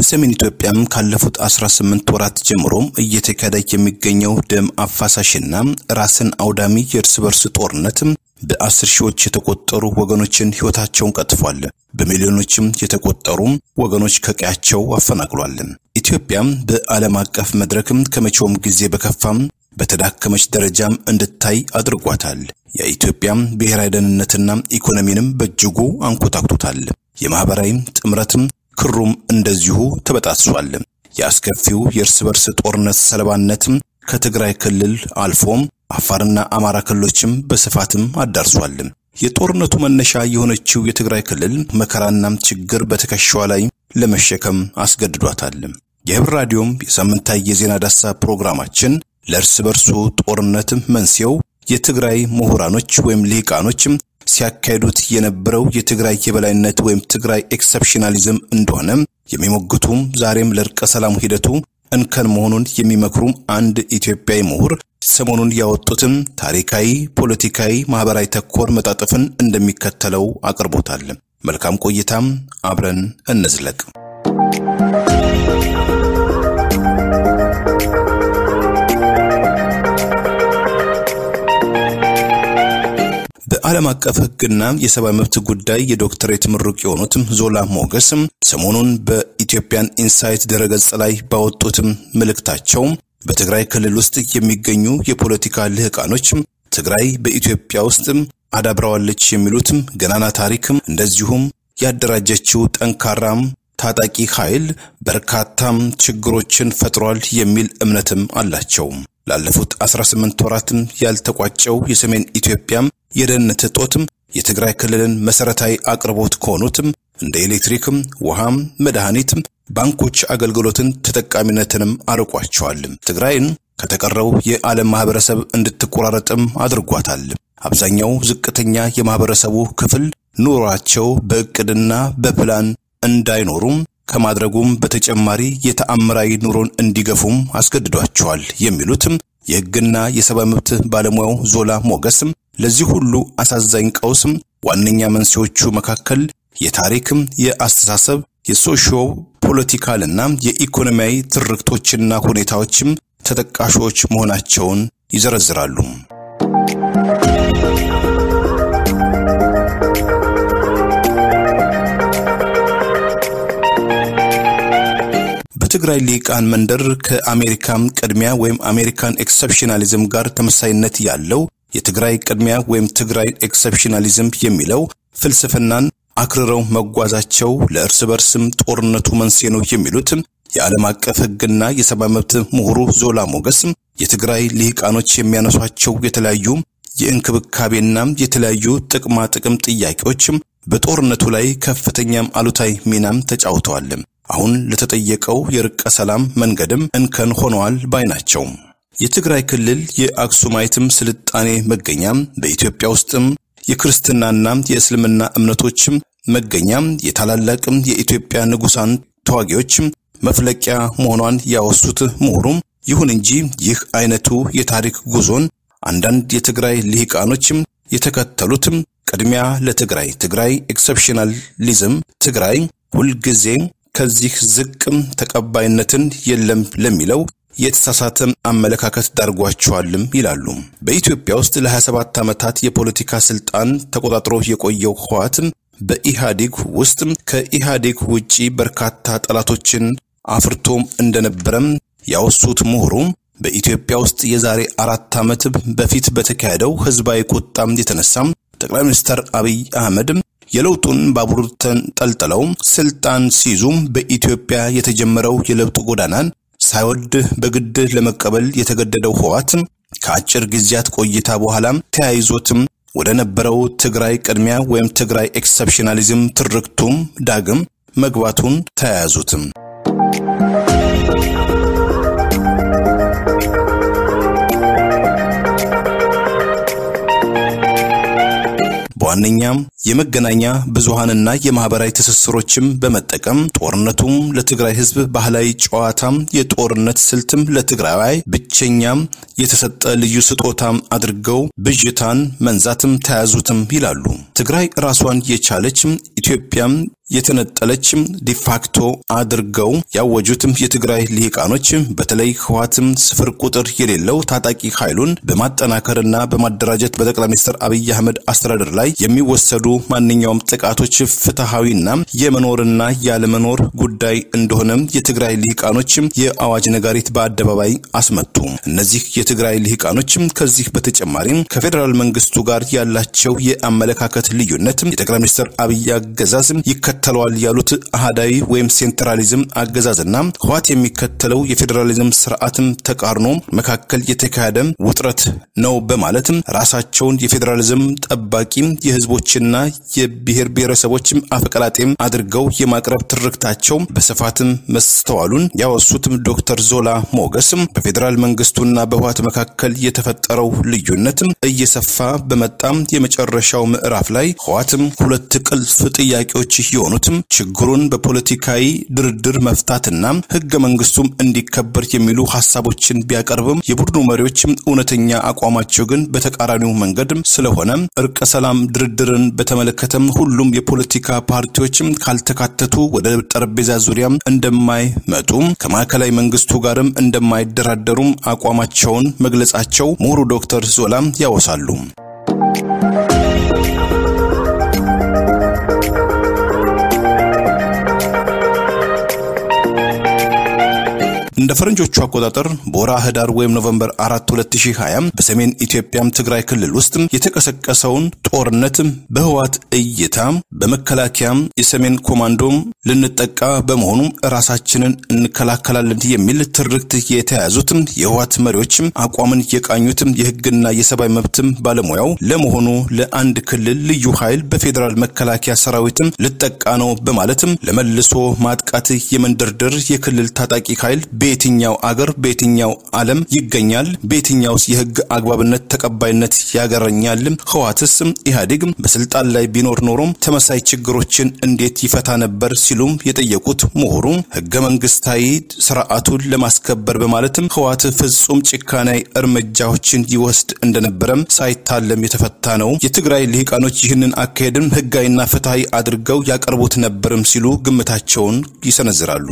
በሰሜን ኢትዮጵያም ካለፉት 18 ወራት ጀምሮም እየተካሄደ የሚገኘው ደም አፋሳሽና ራስን አውዳሚ የእርስ በርስ ጦርነት በአስር ሺዎች የተቆጠሩ ወገኖችን ሕይወታቸውን ቀጥፏል። በሚሊዮኖችም የተቆጠሩ ወገኖች ከቀያቸው አፈናቅሏል። ኢትዮጵያም በዓለም አቀፍ መድረክም ከመቼውም ጊዜ በከፋም በተዳከመች ደረጃም እንድታይ አድርጓታል። የኢትዮጵያም ብሔራዊ ደህንነትና ኢኮኖሚንም በእጅጉ አንኮታክቶታል። የማህበራዊ ጥምረትም ክሩም እንደዚሁ ተበጣጥሷል። የአስከፊው የእርስ በርስ ጦርነት ሰለባነትም ከትግራይ ክልል አልፎም አፋርና አማራ ክልሎችም በስፋትም አዳርሷል። የጦርነቱ መነሻ የሆነችው የትግራይ ክልል መከራና ችግር በትከሻዋ ላይ ለመሸከም አስገድዷታል። የህብር ራዲዮም የሳምንታዊ የዜና ዳሳ ፕሮግራማችን ለእርስ በርሱ ጦርነት መንስኤው የትግራይ ምሁራኖች ወይም ልሂቃኖችም ሲያካሂዱት የነበረው የትግራይ የበላይነት ወይም ትግራይ ኤክሰፕሽናሊዝም እንደሆነ የሚሞግቱም ዛሬም ለእርቀ ሰላሙ ሂደቱ እንከን መሆኑን የሚመክሩ አንድ ኢትዮጵያዊ ምሁር ሰሞኑን ያወጡትን ታሪካዊ፣ ፖለቲካዊ፣ ማህበራዊ ተኮር መጣጥፍን እንደሚከተለው አቅርቦታል። መልካም ቆይታም፣ አብረን እንዝለቅ። በዓለም አቀፍ ሕግና የሰብአዊ መብት ጉዳይ የዶክተሬት ምሩቅ የሆኑትም ዞላ ሞገስም ሰሞኑን በኢትዮጵያን ኢንሳይት ድረገጽ ላይ ባወጡትም መልእክታቸው በትግራይ ክልል ውስጥ የሚገኙ የፖለቲካ ልህቃኖች ትግራይ በኢትዮጵያ ውስጥ አዳብረዋለች የሚሉትም ገናና ታሪክም እንደዚሁም ያደራጀችው ጠንካራም ታጣቂ ኃይል በርካታም ችግሮችን ፈጥሯል የሚል እምነትም አላቸው። ላለፉት 18 ወራትም ያልተቋጨው የሰሜን ኢትዮጵያም የደህንነት እጦትም የትግራይ ክልልን መሰረታዊ አቅርቦት ከሆኑትም እንደ ኤሌክትሪክም፣ ውሃም፣ መድኃኒትም፣ ባንኮች አገልግሎትን ተጠቃሚነትንም አርቋቸዋል። ትግራይን ከተቀረው የዓለም ማህበረሰብ እንድትቆራረጥም አድርጓታል። አብዛኛው ዝቅተኛ የማህበረሰቡ ክፍል ኑሯቸው በእቅድና በፕላን እንዳይኖሩም ከማድረጉም በተጨማሪ የተአምራዊ ኑሮን እንዲገፉም አስገድዷቸዋል የሚሉትም የሕግና የሰብአዊ መብት ባለሙያው ዞላ ሞገስም ለዚህ ሁሉ አሳዛኝ ቀውስም ዋነኛ መንስኤዎቹ መካከል የታሪክም፣ የአስተሳሰብ፣ የሶሺዮ ፖለቲካልና የኢኮኖሚያዊ ትርክቶችና ሁኔታዎችም ተጠቃሾች መሆናቸውን ይዘረዝራሉ። በትግራይ ሊቃን መንደር ከአሜሪካም ቅድሚያ ወይም አሜሪካን ኤክሰፕሽናሊዝም ጋር ተመሳይነት ያለው የትግራይ ቅድሚያ ወይም ትግራይ ኤክሰፕሽናሊዝም የሚለው ፍልስፍናን አክርረው መጓዛቸው ለእርስ በርስም ጦርነቱ መንስኤ ነው የሚሉት የዓለም አቀፍ ሕግና የሰብአዊ መብት ምሁሩ ዞላ ሞገስ የትግራይ ልሂቃኖች የሚያነሷቸው የተለያዩ የእንክብካቤና የተለያዩ ጥቅማ ጥቅም ጥያቄዎችም በጦርነቱ ላይ ከፍተኛም አሉታዊ ሚናም ተጫውተዋል። አሁን ለተጠየቀው የርቀ ሰላም መንገድም እንከን ሆነዋል ባይ ናቸው። የትግራይ ክልል የአክሱማይትም ስልጣኔ መገኛም በኢትዮጵያ ውስጥም የክርስትናና የእስልምና እምነቶችም መገኛም የታላላቅም የኢትዮጵያ ንጉሳን ተዋጊዎችም መፍለቂያ መሆኗን ያወሱት ምሁሩም፣ ይሁን እንጂ ይህ አይነቱ የታሪክ ጉዞን አንዳንድ የትግራይ ልሂቃኖችም የተከተሉትም ቅድሚያ ለትግራይ ትግራይ ኤክሰፕሽናሊዝም ትግራይ ሁልጊዜ ከዚህ ዝቅም ተቀባይነትን የለም ለሚለው የተሳሳተ አመለካከት ዳርጓቸዋልም ይላሉ። በኢትዮጵያ ውስጥ ለ27 ዓመታት የፖለቲካ ስልጣን ተቆጣጥሮ የቆየው ህወሓት በኢህአዴግ ውስጥ ከኢህአዴግ ውጪ በርካታ ጠላቶችን አፍርቶም እንደነበረም ያወሱት ምሁሩ በኢትዮጵያ ውስጥ የዛሬ አራት ዓመት በፊት በተካሄደው ህዝባዊ ቁጣም የተነሳም ጠቅላይ ሚኒስትር አብይ አህመድ የለውጡን ባቡር ተንጠልጥለው ስልጣን ሲይዙም በኢትዮጵያ የተጀመረው የለውጥ ጎዳናን ሳይወድ በግድ ለመቀበል የተገደደው ህወሓት ከአጭር ጊዜያት ቆይታ በኋላም ተያይዞትም ወደ ነበረው ትግራይ ቅድሚያ ወይም ትግራይ ኤክሰፕሽናሊዝም ትርክቱም ዳግም መግባቱን ተያያዙትም። በዋነኛም የመገናኛ ብዙሃንና የማህበራዊ ትስስሮችም በመጠቀም ጦርነቱም ለትግራይ ህዝብ ባህላዊ ጨዋታም የጦርነት ስልትም ለትግራይ ብቸኛም የተሰጠ ልዩ ስጦታም አድርገው ብዥታን መንዛትም ተያዙትም ይላሉ። ትግራይ ራሷን የቻለች ኢትዮጵያም የተነጠለች ዲፋክቶ አድርገው ያወጁትም የትግራይ ልሂቃኖች በተለይ ህወሓትም ስፍር ቁጥር የሌለው ታጣቂ ኃይሉን በማጠናከርና በማደራጀት በጠቅላይ ሚኒስትር አብይ አህመድ አስተዳደር ላይ የሚወሰዱ ማንኛውም ጥቃቶች ፍትሐዊና የመኖርና ያለመኖር ጉዳይ እንደሆነም የትግራይ ልሂቃኖች የአዋጅ ነጋሪት በአደባባይ አስመቱ። እነዚህ የትግራይ ልሂቃኖች ከዚህ በተጨማሪም ከፌዴራል መንግስቱ ጋር ያላቸው የአመለካከት ልዩነት የጠቅላይ ሚኒስትር አብይ አገዛዝ ይከተለዋል ያሉት አህዳዊ ወይም ሴንትራሊዝም አገዛዝና ህወሓት የሚከተለው የፌዴራሊዝም ስርዓትም ተቃርኖ መካከል የተካሄደ ውጥረት ነው በማለትም ራሳቸውን የፌዴራሊዝም ጠባቂ የህዝቦችና የብሔር ብሔረሰቦችም አፈቀላጤም አድርገው የማቅረብ ትርክታቸው በስፋትም መስተዋሉን ያወሱትም ዶክተር ዞላ ሞገስም በፌዴራል መንግስቱና በህወሓት መካከል የተፈጠረው ልዩነትም እየሰፋ በመጣም የመጨረሻው ምዕራፍ ላይ ህወሓትም ሁለት ቁልፍ ጥያቄዎች የሆኑትም ችግሩን በፖለቲካዊ ድርድር መፍታትና ህገ መንግስቱም እንዲከበር የሚሉ ሀሳቦችን ቢያቀርብም የቡድኑ መሪዎችም እውነተኛ አቋማቸው ግን በተቃራኒው መንገድ ስለሆነ እርቀ ሰላም ድርድርን በተመለከተም ሁሉም የፖለቲካ ፓርቲዎችም ካልተካተቱ ወደ ጠረጴዛ ዙሪያ እንደማይመጡ ከማዕከላዊ መንግስቱ ጋርም እንደማይደራደሩም አቋማቸውን መግለጻቸው ምሁሩ ዶክተር ዞላም ያወሳሉ። እንደ ፈረንጆቹ አቆጣጠር በወራ ህዳር ወይም ኖቨምበር 4 2020 በሰሜን ኢትዮጵያም ትግራይ ክልል ውስጥ የተቀሰቀሰውን ጦርነት በህወሓት እይታ በመከላከያም የሰሜን ኮማንዶም ልንጠቃ በመሆኑ ራሳችንን እንከላከላለን የሚል ትርክት የተያዙትም የህወሓት መሪዎችም አቋምን የቃኙትም የህግና የሰብአዊ መብትም ባለሙያው ለመሆኑ ለአንድ ክልል ልዩ ኃይል በፌዴራል መከላከያ ሰራዊትም ልጠቃ ነው በማለትም ለመልሶ ማጥቃት የመንደርደር የክልል ታጣቂ ኃይል በየትኛው አገር በየትኛው ዓለም ይገኛል? በየትኛውስ የህግ አግባብነት ተቀባይነት ያገረኛል? ህወሓትስ ኢህአዴግ በስልጣን ላይ ቢኖር ኖሮም ተመሳይ ችግሮችን እንዴት ይፈታ ነበር? ሲሉም የጠየቁት ምሁሩ ህገ መንግስታዊ ስርዓቱን ለማስከበር በማለትም ህወሓት ፍጹም ጭካናዊ እርምጃዎችን ይወስድ እንደነበረም ሳይታለም የተፈታ ነው። የትግራይ ልሂቃኖች ይህንን አካሄድም ህጋዊና ፍትሐዊ አድርገው ያቀርቡት ነበርም ሲሉ ግምታቸውን ይሰነዝራሉ።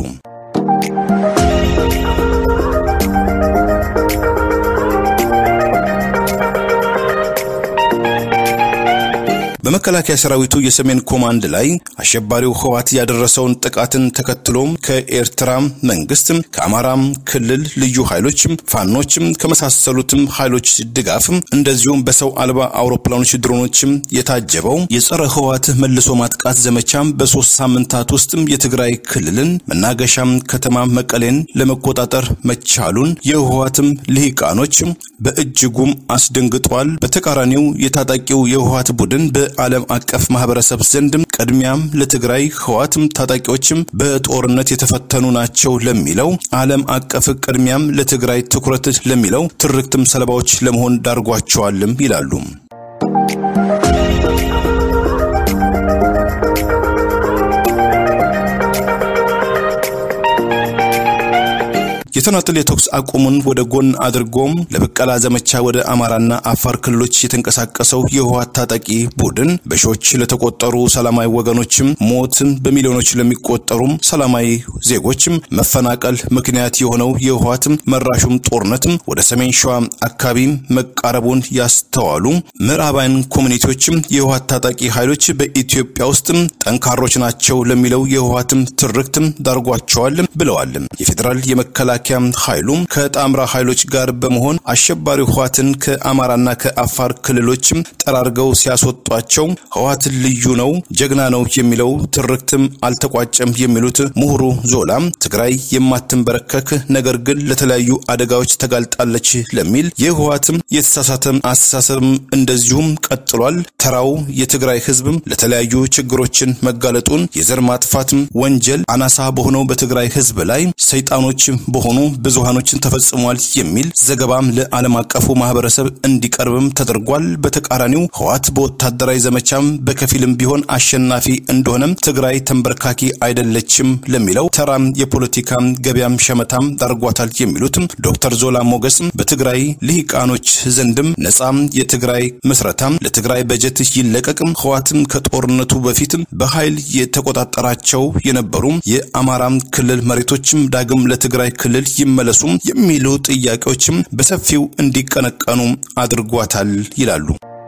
በመከላከያ ሰራዊቱ የሰሜን ኮማንድ ላይ አሸባሪው ህወሓት ያደረሰውን ጥቃትን ተከትሎም ከኤርትራ መንግስት ከአማራም ክልል ልዩ ኃይሎችም ፋኖችም ከመሳሰሉትም ኃይሎች ድጋፍ እንደዚሁም በሰው አልባ አውሮፕላኖች ድሮኖችም የታጀበው የጸረ ህወሓት መልሶ ማጥቃት ዘመቻም በሶስት ሳምንታት ውስጥም የትግራይ ክልልን መናገሻም ከተማ መቀሌን ለመቆጣጠር መቻሉን የህወሓትም ልሂቃኖች በእጅጉም አስደንግጧል። በተቃራኒው የታጣቂው የህወሓት ቡድን በዓለም አቀፍ ማህበረሰብ ዘንድም ቅድሚያም ለትግራይ ህወሓትም ታጣቂዎችም በጦርነት የተፈተኑ ናቸው ለሚለው ዓለም አቀፍ ቅድሚያም ለትግራይ ትኩረት ለሚለው ትርክትም ሰለባዎች ለመሆን ዳርጓቸዋልም ይላሉ። የተናጥል የተኩስ አቁሙን ወደ ጎን አድርጎም ለበቀላ ዘመቻ ወደ አማራና አፋር ክልሎች የተንቀሳቀሰው የህወሓት ታጣቂ ቡድን በሺዎች ለተቆጠሩ ሰላማዊ ወገኖችም ሞትን በሚሊዮኖች ለሚቆጠሩም ሰላማዊ ዜጎችም መፈናቀል ምክንያት የሆነው የህወሓትም መራሹም ጦርነትም ወደ ሰሜን ሸዋ አካባቢ መቃረቡን ያስተዋሉ ምዕራባውያን ኮሚኒቲዎችም የህወሓት ታጣቂ ኃይሎች በኢትዮጵያ ውስጥም ጠንካሮች ናቸው ለሚለው የህወሓትም ትርክትም ዳርጓቸዋል ብለዋል። የፌዴራል የመከላከያ ኃይሉም ከጣምራ ኃይሎች ጋር በመሆን አሸባሪ ህወሓትን ከአማራና ከአፋር ክልሎችም ጠራርገው ሲያስወጧቸው ህወሓት ልዩ ነው፣ ጀግና ነው የሚለው ትርክትም አልተቋጨም የሚሉት ምሁሩ ዞላ ትግራይ የማትንበረከክ ነገር ግን ለተለያዩ አደጋዎች ተጋልጣለች ለሚል የህወሓትም የተሳሳተ አስተሳሰብም እንደዚሁም ቀጥሏል። ተራው የትግራይ ህዝብም ለተለያዩ ችግሮችን መጋለጡን የዘር ማጥፋትም ወንጀል አናሳ በሆነው በትግራይ ህዝብ ላይ ሰይጣኖች በሆኑ በሆኑ ብዙሃኖችን ተፈጽሟል የሚል ዘገባም ለዓለም አቀፉ ማህበረሰብ እንዲቀርብም ተደርጓል። በተቃራኒው ህወሓት በወታደራዊ ዘመቻም በከፊልም ቢሆን አሸናፊ እንደሆነም ትግራይ ተንበርካኪ አይደለችም ለሚለው ተራም የፖለቲካ ገበያም ሸመታም ዳርጓታል የሚሉትም ዶክተር ዞላ ሞገስም በትግራይ ልሂቃኖች ዘንድም ነጻም የትግራይ ምስረታም ለትግራይ በጀት ይለቀቅም ህወሓትም ከጦርነቱ በፊትም በኃይል የተቆጣጠራቸው የነበሩ የአማራም ክልል መሬቶችም ዳግም ለትግራይ ክልል ይመለሱም የሚሉ ጥያቄዎችም በሰፊው እንዲቀነቀኑ አድርጓታል ይላሉ።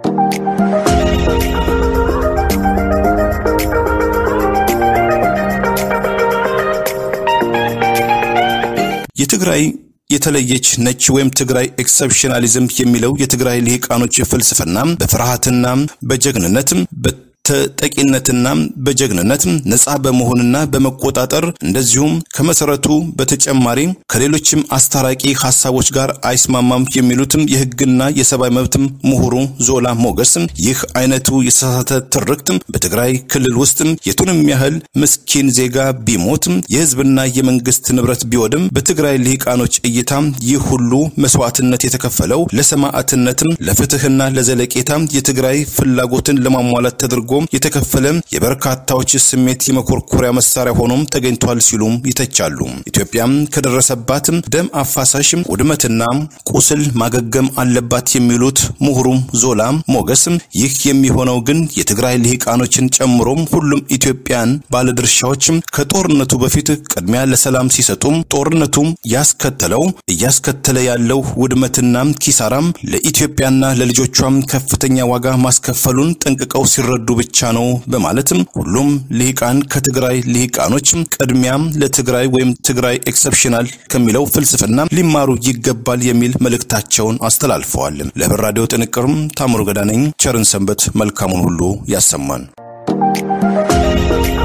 የትግራይ የተለየች ነች ወይም ትግራይ ኤክሰፕሽናሊዝም የሚለው የትግራይ ልሂቃኖች ፍልስፍና በፍርሃትና በጀግንነትም ተጠቂነትና በጀግንነት ነጻ በመሆንና በመቆጣጠር እንደዚሁም ከመሰረቱ በተጨማሪ ከሌሎችም አስታራቂ ሀሳቦች ጋር አይስማማም የሚሉትም የህግና የሰብአዊ መብትም ምሁሩ ዞላ ሞገስ ይህ አይነቱ የተሳሳተ ትርክት በትግራይ ክልል ውስጥ የቱንም ያህል ምስኪን ዜጋ ቢሞት የህዝብና የመንግስት ንብረት ቢወድም በትግራይ ልሂቃኖች እይታ ይህ ሁሉ መስዋዕትነት የተከፈለው ለሰማዕትነትም ለፍትህና ለዘለቄታ የትግራይ ፍላጎትን ለማሟላት ተደርጎ የተከፈለ የበርካታዎች ስሜት የመኮርኮሪያ መሳሪያ ሆኖም ተገኝቷል ሲሉም ይተቻሉ። ኢትዮጵያም ከደረሰባት ደም አፋሳሽ ውድመትና ቁስል ማገገም አለባት የሚሉት ምሁሩ ዞላ ሞገስ ይህ የሚሆነው ግን የትግራይ ልሂቃኖችን ጨምሮም ሁሉም ኢትዮጵያን ባለድርሻዎች ከጦርነቱ በፊት ቅድሚያ ለሰላም ሲሰጡም ጦርነቱ ያስከተለው እያስከተለ ያለው ውድመትና ኪሳራም ለኢትዮጵያና ለልጆቿም ከፍተኛ ዋጋ ማስከፈሉን ጠንቅቀው ሲረዱ ብቻ ነው በማለትም ሁሉም ልሂቃን ከትግራይ ልሂቃኖች ቅድሚያም ለትግራይ ወይም ትግራይ ኤክሰፕሽናል ከሚለው ፍልስፍና ሊማሩ ይገባል የሚል መልእክታቸውን አስተላልፈዋል። ለህብር ራዲዮ ጥንቅርም ታምሩ ገዳ ነኝ። ቸርን ሰንበት መልካሙን ሁሉ ያሰማን።